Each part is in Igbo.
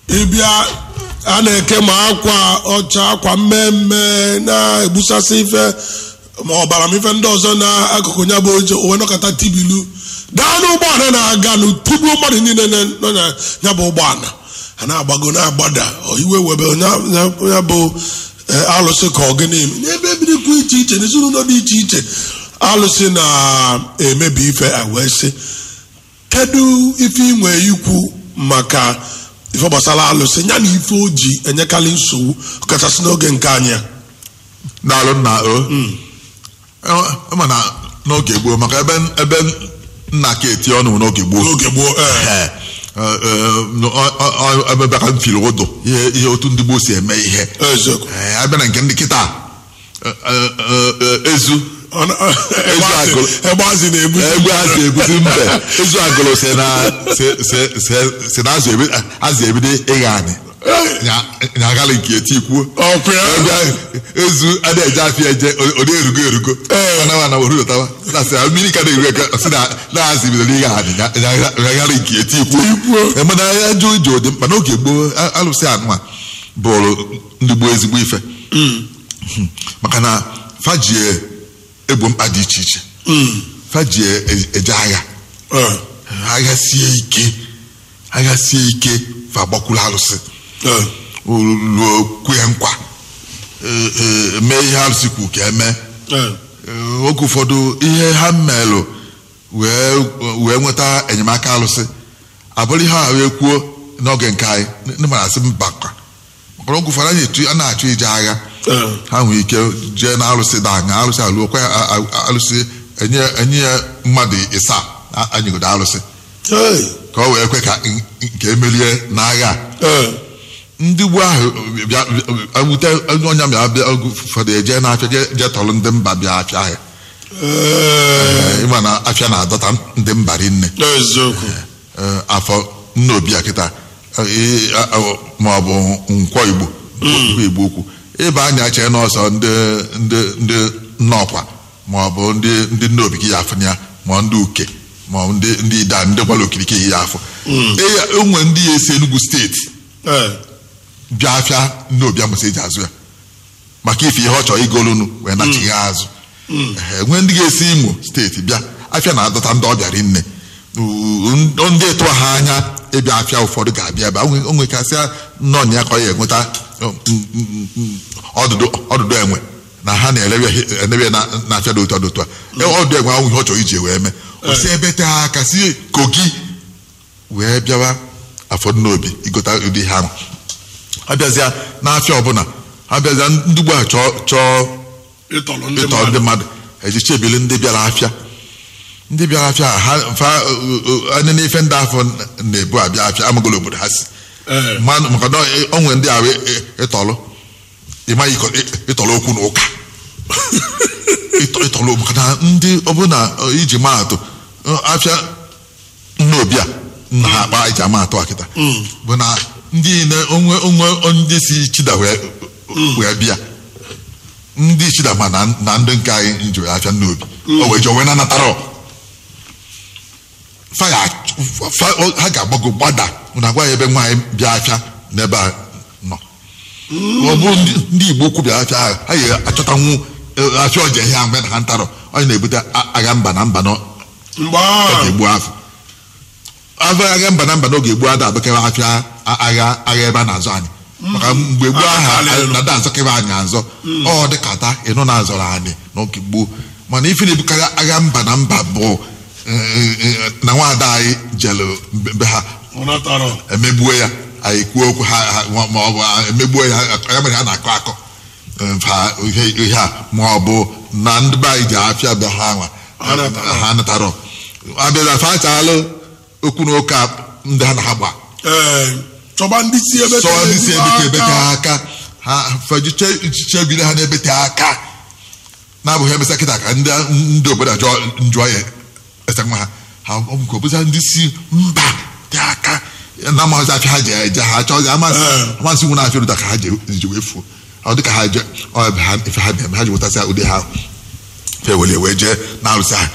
ịbịa a na-eke ma akwa ọcha akwa mmemme na-egbusasị ife ma ọbara m ife ndị ọzọ n'akụkụ ya bụ oche owe nọkọta tibilu gaa n'ụgbọala na-aga nụ tigbuo mmadụ niile nọ na ya bụ ụgbọala a na-agbago na-agbada iwe webe ya bụ alụsị ka ọgịnị n'ebe ebirikwu iche iche n'ezinụlọ dị iche iche alụsị na-emebi ife wee sị kedu ife inwe ikwu maka ife gbasara alụsị ya na ife o ji enyekarị nsogbu ọkachasị n'oge nke anyị a daalụ nna o ma na n'oge gboo maka ebe ebe nna ka eti ọnụ n'oge gboo n'oge gboo ee ebe bịa ka m fili ụdụ ihe ihe otu ndị gboo si eme ihe eziokwu Ee, abịa na nke ndị kịta ezu egbe azị na-ebu egbe azụ eguzi mbe ezu agụrụ si na si- si- si- si na azụ ebi- azụ ebido ịgha anyị nyagalị nke etikwuo ọkụ ya ezu ada eje afịa eje ọ na-erugo erugo anawa na orudatawa na sị mmiri ka na-eru eke si na na-azụ bidoro ịgha anyị nyagalị nke etikwuo mana ya jụ ije dị mkpa n'oge gboo a- alụsị anụma bụrụ ndị gboo ezigbo ife maka na fajie egbo mkpa dị iche iche fajie eje agha Ee, agha sie ike agha sie ike fa gbakwuru alụsị ee, ruo kwee nkwa ee, ee, mee ihe alụsị kwu ka eme ee. Ee, oge ụfọdụ ihe ha melụ wee wee nweta enyemaka alụsị abụrụ ihe a wee kwuo n'oge nke anyị ndị mara asị mba kwa maka na oge ụfọdụ anyị etu- a na-achụ ije agha Ee. ha nwere ike jee na alụsị da anya alụsị alụọkwa ya a- a- alụsị enye enye ya mmadụ ịsaa a- anyịgodo alụsị Ee, ka ọ wee kwe ka n- nke emerie n'agha a. ee, ndị ugbu ahụ bịa ewute onye bịa bịa oge ụfọdụ eje n'afịa je je tọrọ ndị mba bịa afịa ahịa ee, ịma na afịa na-adọta ndị mba rinne eziokwu Ee, afọ nna obi a kịta ee, a- a- ma ọ bụ nkwọ igbo nkwọ igbo ukwu ịba anya chee n'ọsọ ndị ndị ndị nnọkwa ma ọ bụ ndị ndị nna obi gị ya afụ ya ma ọ ndị uke ma ọ ndị ndị ida ndị gbara okirikiri ya afọ Ee, enwe ndị ya esi Enugu steeti ee, bịa afịa nna obi amụsị eji azụ ya maka ife ihe ọ chọrọ igolunu wee nachighị azụ Ehe, nwee ndị ga-esi imo steeti bịa afịa na-adọta ndị ọbịa rinne U- ndị tụọ ha anya ịbịa afịa ụfọdụ ga-abịa ebe o nwekasịa nnọọ ya ka ọ ya enweta um, mm, mm, mm, ọdụdụ ọdụdụ enwe na ha na-elebe na na afịa dị otu a dị otu a E, ọdụ enwe ahụ ihe ọ chọrọ iji wee mee o si ebe tee aka si kogi wee bịawa afọ n'obi igota ụdị ha ahụ abịazịa n'afịa ọbụla abịazịa ndị ugbu a chọọ chọọ ịtọrọ ndị ịtọ mmadụ ndị mmadụ ejicha ebili ndị bịara afịa ndị bịara afịa ha fa anya n'ife ndị afọ na-ebu abịa afịa amagolo obodo ha si Ee. mmanụ maka na onwe ndị ahụ ịtọlụ ịmaghị ịkọ- ị- ịtọlụ okwu na ụka Ịtọ- ịtọlụ maka na ndị ọbụla iji maatụ afịa nna obi a nna ha akpa iji ama atụ akịta bụ na ndị niile onwe onwe ndị si chida wee wee bịa ndị chida ma na na ndị nke anyị njiri afịa nna obi o wee jọ wee nanatara faya fa- o- ha ga-agbago gbada na agwa ya ebe nwaanyị bịa afịa n'ebe a nọ ọ bụ ndị ndị igbo kwu bịa afịa ahụ ha yi achọtanwu eh, afịa ọja ihe mgbe na ha ntarọ onye na-ebute a- agha mba na mba n'oge mgbe ahụ egbu afọ afọ agha mba na mba n'oge gboo ada adọkewa afịa a- agha agha ebe a na-azọ anyị maka mgbe gboo aha Akalị nọ. nada azọkewa anyị azọ ọ dịkata ịnụ na-azọrọ anyị n'oge gboo mana ife na-ebukarị agha mba na mba bụ eh, eh, na nwaada anyị jelu be be ha ọ natarọ emegbuo ya anyị kwuo okwu ha ha- ma ma ọ bụ emegbuo ya ya mere ha na-akọ akọ mfa ihe ihe a ma ọ bụ na ndị be anyị ji afịa bịa ha nwa Ha natara. ha natarọ abịaza fachalụ okwu na ụka ndị ha na ha gba ee chọba ndị si ebe sọ ndị si ebete ebete aka. aka ha fejiche ichiche gide ha na-ebete aka na-abụghị emesa kịta ka ndị ndị obodo ajọ njụọ ya ese nwa ha ha ọ bụ ka ọ bụza ndị si mba dị aka na amaghịzi afịa ha ji eje ha chọzi amasị Ee. amasị nwe na-afịa ụda ka ha ji ji wee fuo ọ dị ka ha je ọ ebe ha ife ha bịa ha ji wetasịa ụdị ha fe wele wee jee na-arụsị ha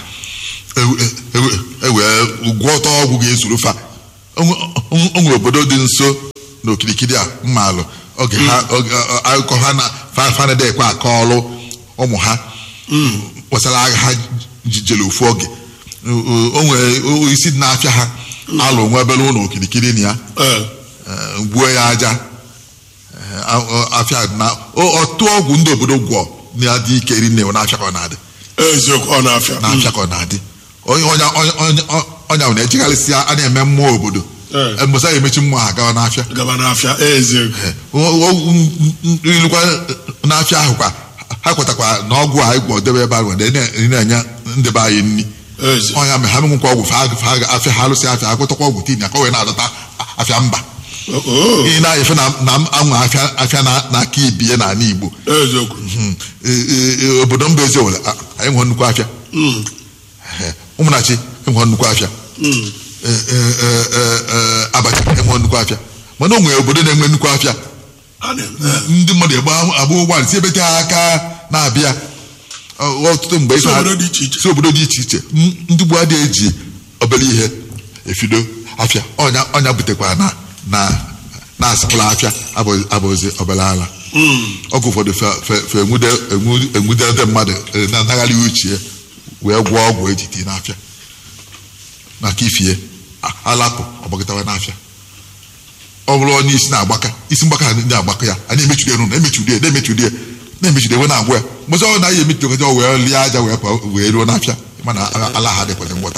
ewee gwọọ ọtọ ọgwụ ga-ezuru fa o nwe- o nwere obodo dị nso n'okirikiri a mma alụ oge ha oge ọ- akụkọ ha na fa- fanede ekwe akọ ọlụ ụmụ ha gbasara agha ha ji- jere ofu oge O- o o nwere o- isi dị na-afịa ha alụ nwa ebere ụlọ okirikiri na ya ee eh, gbuo ya aja eh, a- ọ- afịa na o- ọtụ ọgwụ ndị obodo gwọ na-adị ike iri nne na-afịa ka ọ na-adị eziokwu ọ na-afịa na-afịa ka ọ na-adị onye ọnya ọnya- ọnya- ọnya ahụ na-ejigharịsị a na-eme mmụọ obodo Eh. mbọsa ya emechi mmụọ ha gawa n'afịa gaba n'afịa eziokwu Eh, o- o- m- m- ilukwa n'afịa ahụ kwa ha kwetakwa na ọgwụ a ịgwọ debe ebe ahụ na- na-enye ndị be anyị nri eziokwu ọnya mere ha menwekwa ọgwụ fa fa ga- afịa ha alụsị afịa ha kwetakwa ọgwụ tin ya ka o wee na-adọta afịa mba oo ihe na-efe na na anwa afịa afịa na- n'aka ibie n'ala Igbo eziokwu Hmm. Eh, eh, eh, obodo mba ezi owere a- anyị nwere nnukwu afịa Mm, Eh, ụmụnachi enwere nnukwu afịa mm. Eh, eh, eh, eh, eh, abacha enwere nnukwu afịa mana o nwere obodo na-enwe nnukwu afịa a na-eme ndị mmadụ egba agba ụgbọala si ebete ha aka na-abịa Ọ- ọtụtụ mgbe Si ife ha- obodo dị iche iche. si obodo dị iche iche M- ndị gboo adịghị eji obere ihe efido afịa ọnya ọnya butekwa na na na asịpụla afịa abụ- abụzi obere ala Mm, ọgwụ ụfọdụ fe- fe- fe enwude enwu- enwudede mmadụ eh, na-anaghara uche wee gwọọ ọgwụ eji tii n'afịa maka ifie a- alapụ ọgbagịtawa n'afịa ọ bụrụ onye isi na-agbaka isi mgbaka ha ndị agbaka ya a na-emechude rụ na-emechude na-emechude na-emechude wee na-agwụ ya mgbe ọ naghị emechude wee lie aja wee pụọ wee ruo n'afịa mana a- ala ha dịkwazị mgbọta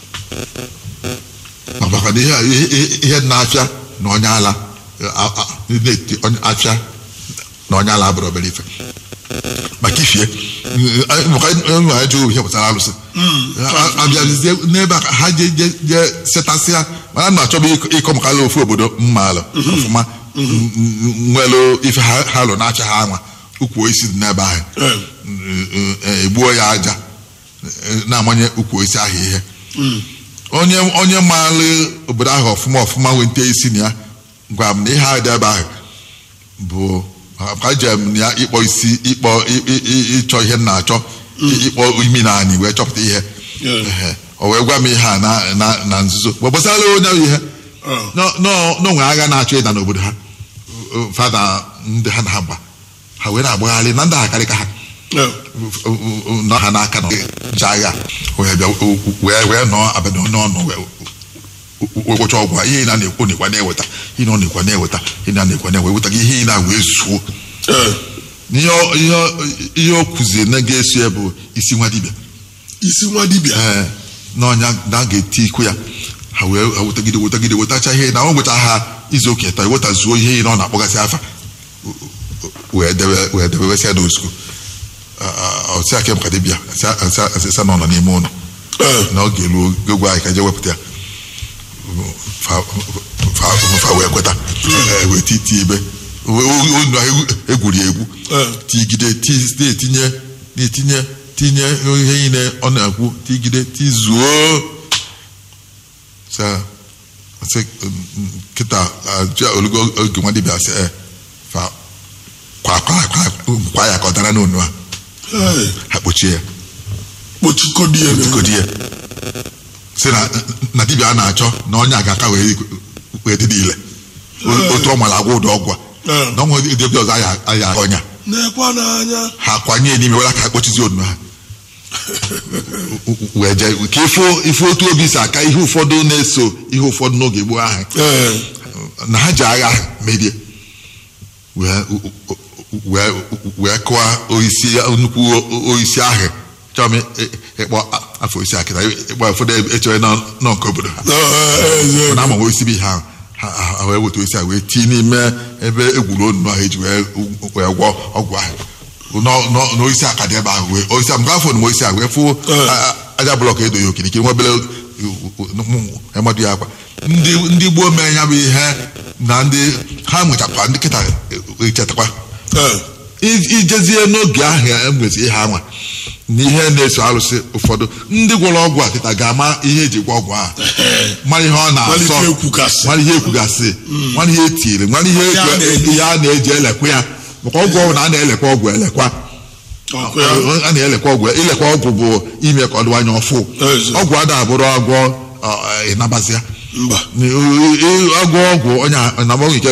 ma maka na ihe ihe- ihe- ihe dị n'afịa na onye ala a- a- na-eti onye afịa na onye ala abụrụ obere ife maka ifie maka enwe ajụ ihe pụtara alụsị A- abịazie n'ebe a ka ha je je je setasịa mana na achọbụ ịkọ- ịkọ maka ala ofu obodo mma alụ ọfụma n- n- nwelu ife ha ha lụ na-acha ha anwa ukwu osisi dị n'ebe ahụ eh, Eh, egbuo ya aja eh, na-amanye ukwu osisi ahụ ihe mm. onye onye maara obodo ahụ ọfụma ọfụma wente isi na ya gwa m na ihe a dị ebe ahụ bụ ka jem na ya ịkpọ isi ịkpọ ị- ị- ị- ịchọ ihe m na-achọ ịkpọ imi na anyị wee chọpụta ihe Yeah. Ehe. o wee gwa m ihe a na- na na nzuzo wee gbasara onye ahụ ihe Oh. Nọ- nọ- n'onwe agha na-achọ ịda n'obodo ha fada ndị ha na ha gba ha wee na-agbagharị na ndị ha karịka ha Eh, nọ ha n'aka na ji agha wee bịa wee wee nọọ abalị n'ọnụ wee wekwacha ọgwụ a. ihe ị na-ekwu nekwa na-eweta ihe ọ na-ekwa na-eweta ihe na na-ekwa na eweta gị ihe ị na wee zuo eh. ihe ọ- ihe ọ- ihe o kụziri na ga-eso ya bụ isi nwa dibịa isi nwa dibịa ee n'ọnya na a ga-eti ikwu ya ha wee ha wetagide wetagide wetacha ihe na ọ nweta ha izu ụka ịtọ wetazuo ihe ị na ọ na-akpọgasị afa wee debe wee debewesịa n'ozugbo ọsị aka maka dibịa asịsa na ọ nọ n'ime ụlọ Eh, na ọ ga-elu oge gwa anyị ka je wepụta ya fa fa- fa wee kweta Eh, wee titi ebe unu egwuri egwu Eh. tigide ti- na-etinye na-etinye tinye ihe niile ọ na-ekwu tigide tizuo sa sị kịta ajụ olugo oge nwa dibịa sị eh, fa kwa kwa kwa kwa ya ka ọ dara n'onu a eh. ha kpochie ya kpochikodi ya na- kodi ya si na na dibịa a na-achọ na onye a ga-aka wee wee dị niile O- otu ọ nwere agwa ụdị ọgwụ a Eh. na ọnwa dibịa ọzọ aya aya ọnya na-ekwa n'anya ha kwanye ya n'ime were aka kpochizi onu ha wee jee ka ifo ifo otu obi si aka ihe ụfọdụ na-eso ihe ụfọdụ n'oge gboo ahụ Eh, na ha ji agha merie wee wee wee kụwa oisi nnukwu oisi ahụ chọọ m ị- ịkpọ afọ oisi akịta ịkpọ ụfọdụ echewe nọ nọ nke obodo ha eh, eh, eziokwu. mana ama oisi bụ ihe ahụ ha ha- ha wee weta oisi ahụ wee tii n'ime ebe egwuru onu ahụ eji wee wee gwọ ọgwụ ahụ Nọ- nọ- n'oisi aka dị ebe ahụ wee oisi ahụ mgbe afọ na oisi ahụ wee fụ Eh. a- a- aja blọk edoghị okirikiri nwa obere mmadụ ya akwa ndị ndị gboo mee ya bụ ihe na ndị ha nwechakwa ndị kịta echetakwa Eh, I- ijezie n'oge ahụ enwezi ihe anwa na ihe na-eso arụsị ụfọdụ ndị gwọrọ ọgwụ a kịta ga-ama ihe eji gwọ ọgwụ a mara ihe ọ malite na-asọ ekwugasị mara ihe ekwugasị mara ihe etiri mara ihe Ihe a ekwe- na-eli. ihe a na-eji elekwa ya maka ọgwụ ọgwụ na a na-elekwa ọgwụ elekwa Ọkụ ya. a na-elekwa ọgwụ ilekwa ọgwụ bụ ime ka ọ dịwanye ọfụ Ezi. ọgwụ ada abụrụ agwọ ọ, ịnabazịa mba agwọ ọgwụ onye anabọghị nke